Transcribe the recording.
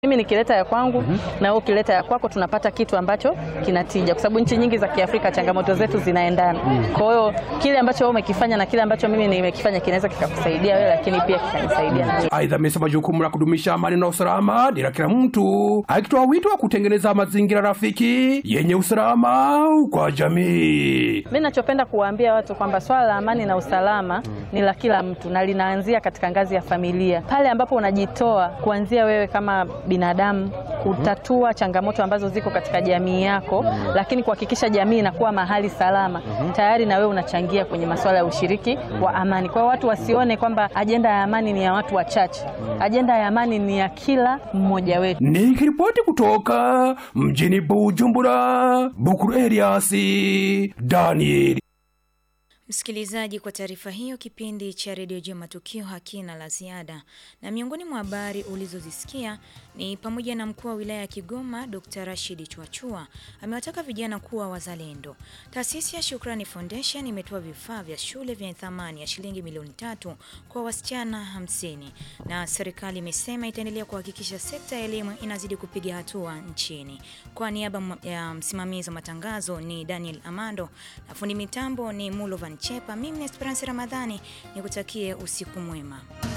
Mimi nikileta ya kwangu na wewe ukileta ya kwako, tunapata kitu ambacho kinatija, kwa sababu nchi nyingi za Kiafrika changamoto zetu zinaendana. Kwa hiyo kile ambacho wewe umekifanya na kile ambacho mimi nimekifanya kinaweza kikakusaidia wewe, lakini pia kikanisaidia na mimi. Aidha, amesema jukumu la kudumisha amani na usalama ni la kila mtu, akitoa wito wa kutengeneza mazingira rafiki yenye usalama kwa jamii. Mimi ninachopenda kuwaambia watu kwamba swala la amani na usalama ni la kila mtu na linaanzia katika ngazi ya familia, pale ambapo unajitoa kuanzia wewe kama binadamu kutatua changamoto ambazo ziko katika jamii yako, lakini kuhakikisha jamii inakuwa mahali salama, tayari na wewe unachangia kwenye masuala ya ushiriki wa amani. Kwa hiyo watu wasione kwamba ajenda ya amani ni ya watu wachache, ajenda ya amani ni ya kila mmoja wetu. Nikiripoti kutoka mjini Bujumbura, Bukuru Eliasi Daniel. Msikilizaji, kwa taarifa hiyo, kipindi cha redio juu ya matukio hakina la ziada, na miongoni mwa habari ulizozisikia ni pamoja na mkuu wa wilaya ya Kigoma Dr. Rashid Chwachua amewataka vijana kuwa wazalendo. Taasisi ya Shukrani Foundation imetoa vifaa vya shule vyenye thamani ya shilingi milioni tatu kwa wasichana hamsini, na serikali imesema itaendelea kuhakikisha sekta ya elimu inazidi kupiga hatua nchini. Kwa niaba ya msimamizi wa matangazo ni Daniel Amando na fundi mitambo ni Mulovan Chepa. Mimi ni Esperance Ramadhani, nikutakie usiku mwema.